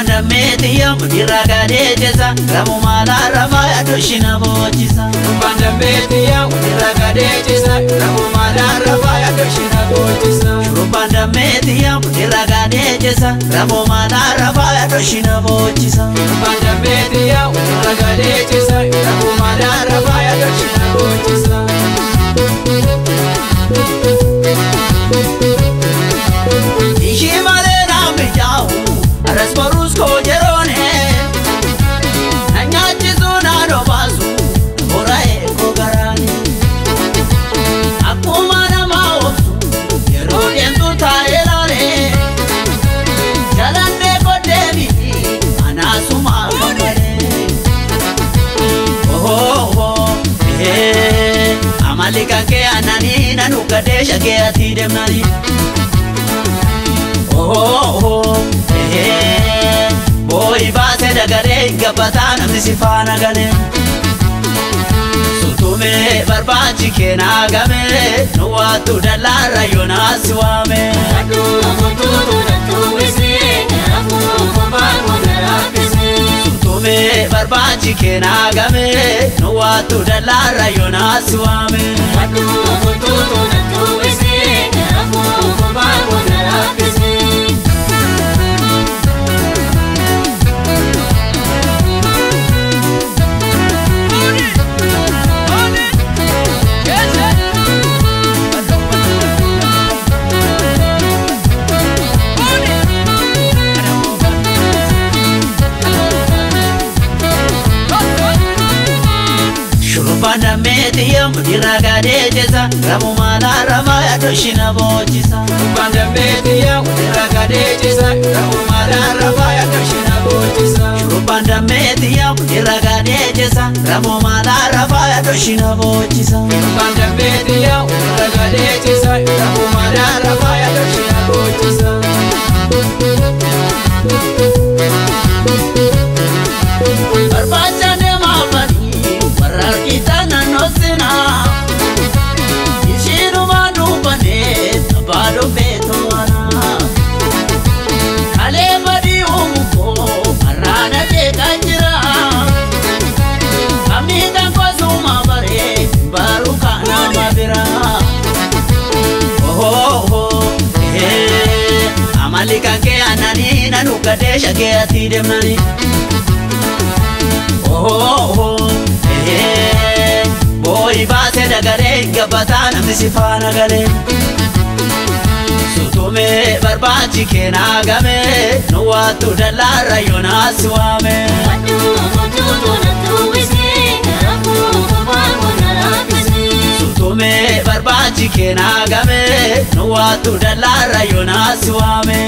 Shurrubbaan dammeetiyya mudirraa gadee jessa Ramu maalaa rafaa yaaddoshina boochisa Shurrubbaan dammeetiyya mudirraa gadee jessa Ramu maalaa rafaa yaaddoshina boochisa Shurrubbaan dammeetiyya mudirraa gadee jessa Ramu maalaa rafaa yaaddoshina boochisa Shurrubbaan dammeetiyya mudirraa gadee jessa Ramu maalaa rafaa yaaddoshina boochisa Ishii malee naan mijaa'u aras barus koo jeroone na nyaachisuu naan obaasu bora eegoo garaani akkuma nama obsu yeroo deemtu taa'ee laale jalannee koddeemi anaasuma gammadee ohoo ehee amali kan kee annanii nan uggadee shakee ati deemnanii. oh, eh, boy baase dagaree gabbataa namni si faana galee sutume barbaachi keenaa game nu waattu dallaarra yoonaa si waame sutume barbaachi keenaa game nu waattu dallaarra yoonaa si waame Shurrubbaan dammeetiyya mudirraa gadee jessa Ramu maalaa rafaa yaaddoshina boochisa Shurrubbaan dammeetiyya mudirraa gadee jessa Ramu maalaa rafaa yaaddoshina boochisa Shurrubbaan dammeetiyya mudirraa gadee jessa Ramu maalaa rafaa yaaddoshina boochisa Shurrubbaan dammeetiyya mudirraa gadee jessa Ramu maalaa rafaa yaaddoshina boochisa Barbaacha deemaa fadhii warra argitan naannoo sinaa Ishiinumaan dubbannee abbaa dhubbee to'anaa Kalee badii uumu koo har'aana jeeqan jira Kamiidhaan kosuma baree baruu kanama biraa Ohoo ehee amali kan kee annanii nan uggadee shakee ati deemnanii Oh, eh, boy baase dagaree gabbataa namni si faana galee sutume barbaachi keenaa game nu waattu dallaarra yoonaa si waame sutume barbaachi keenaa game nu waattu dallaarra yoonaa si waame